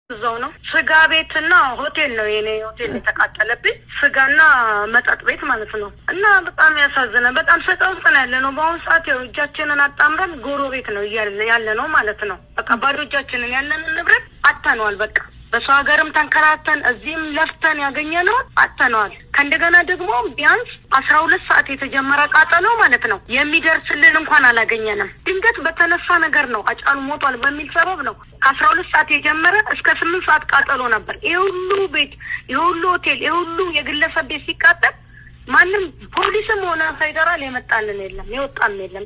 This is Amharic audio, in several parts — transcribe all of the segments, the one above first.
እዛው ነው። ስጋ ቤትና ሆቴል ነው የኔ ሆቴል የተቃጠለብኝ፣ ስጋና መጠጥ ቤት ማለት ነው። እና በጣም ያሳዝነ። በጣም ሰቀቅ ውስጥ ነው ያለ ነው በአሁኑ ሰዓት። ያው እጃችንን አጣምረን ጎሮ ቤት ነው ያለ ነው ማለት ነው። በቃ ባዶ እጃችንን ያለንን ንብረት አጥተነዋል። በቃ በሰው ሀገርም ተንከራተን እዚህም ለፍተን ያገኘነውን አጥተነዋል። ከእንደገና ደግሞ ቢያንስ አስራ ሁለት ሰዓት የተጀመረ ቃጠሎ ማለት ነው የሚደርስልን እንኳን አላገኘንም። ድንገት በተነሳ ነገር ነው አጫሉ ሞቷል በሚል ሰበብ ነው ከአስራ ሁለት ሰዓት የጀመረ እስከ ስምንት ሰዓት ቃጠሎ ነበር። ይህ ሁሉ ቤት፣ ይህ ሁሉ ሆቴል፣ ይህ ሁሉ የግለሰብ ቤት ሲቃጠል ማንም ፖሊስም ሆነ ፌዴራል የመጣልን የለም የወጣም የለም።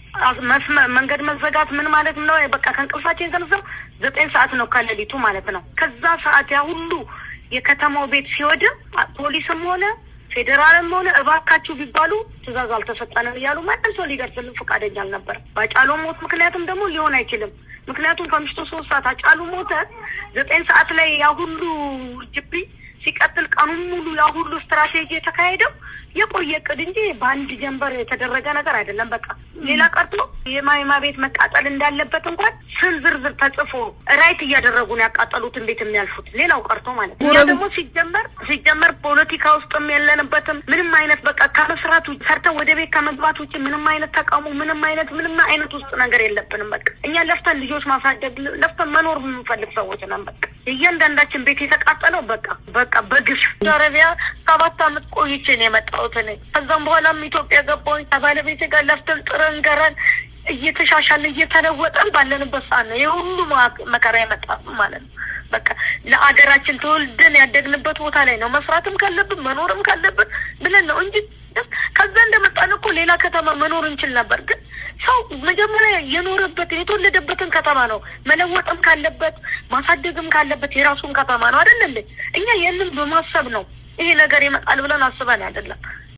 መንገድ መዘጋት ምን ማለት ነው? በቃ ከእንቅልፋችን የተነሳው ዘጠኝ ሰዓት ነው ከሌሊቱ ማለት ነው። ከዛ ሰዓት ያ ሁሉ የከተማው ቤት ሲወድም ፖሊስም ሆነ ፌዴራልም ሆነ እባካችሁ ቢባሉ ትዕዛዝ አልተሰጠንም እያሉ ማንም ሰው ሊደርስልን ፈቃደኛ አልነበር። በአጫሉ ሞት ምክንያትም ደግሞ ሊሆን አይችልም። ምክንያቱም ከምሽቱ ሶስት ሰዓት አጫሉ ሞተ፣ ዘጠኝ ሰዓት ላይ ያ ሁሉ ጅቢ ሲቀጥል ቀኑን ሙሉ ያ ሁሉ ስትራቴጂ የተካሄደው የቆየ እቅድ እንጂ በአንድ ጀንበር የተደረገ ነገር አይደለም። በቃ ሌላ ቀርቶ የማይማ ቤት መቃጠል እንዳለበት እንኳን ስም ዝርዝር ተጽፎ ራይት እያደረጉ ነው ያቃጠሉት። እንዴት የሚያልፉት ሌላው ቀርቶ ማለት ነው። እኛ ደግሞ ሲጀመር ሲጀመር ፖለቲካ ውስጥም የለንበትም። ምንም አይነት በቃ ከመስራት ውጭ ሰርተን ወደ ቤት ከመግባት ውጭ ምንም አይነት ተቃውሞ ምንም አይነት ምንም አይነት ውስጥ ነገር የለብንም። በቃ እኛ ለፍተን ልጆች ማሳደግ ለፍተን መኖር የምንፈልግ ሰዎች ነን። በቃ እያንዳንዳችን ቤት የተቃጠለው በቃ በቃ በግፍ አረቢያ ሰባት አመት ቆይቼ ነው የመጣሁት እኔ። ከዛም በኋላም ኢትዮጵያ ገባሁኝ ከባለቤቴ ጋር ለፍተን ጥረን ገረን እየተሻሻልን እየተለወጠን ባለንበት ሰዓት ነው የሁሉ መከራ የመጣ ማለት ነው። በቃ ለአገራችን ተወልደን ያደግንበት ቦታ ላይ ነው መስራትም ካለብን መኖርም ካለብን ብለን ነው እንጂ ከዛ እንደመጣን እኮ ሌላ ከተማ መኖር እንችል ነበር። ግን ሰው መጀመሪያ የኖረበትን የተወለደበትን ከተማ ነው መለወጥም ካለበት ማሳደግም ካለበት የራሱን ከተማ ነው አይደል? እኛ ይህንን በማሰብ ነው ይሄ ነገር ይመጣል ብለን አስበን አይደለም።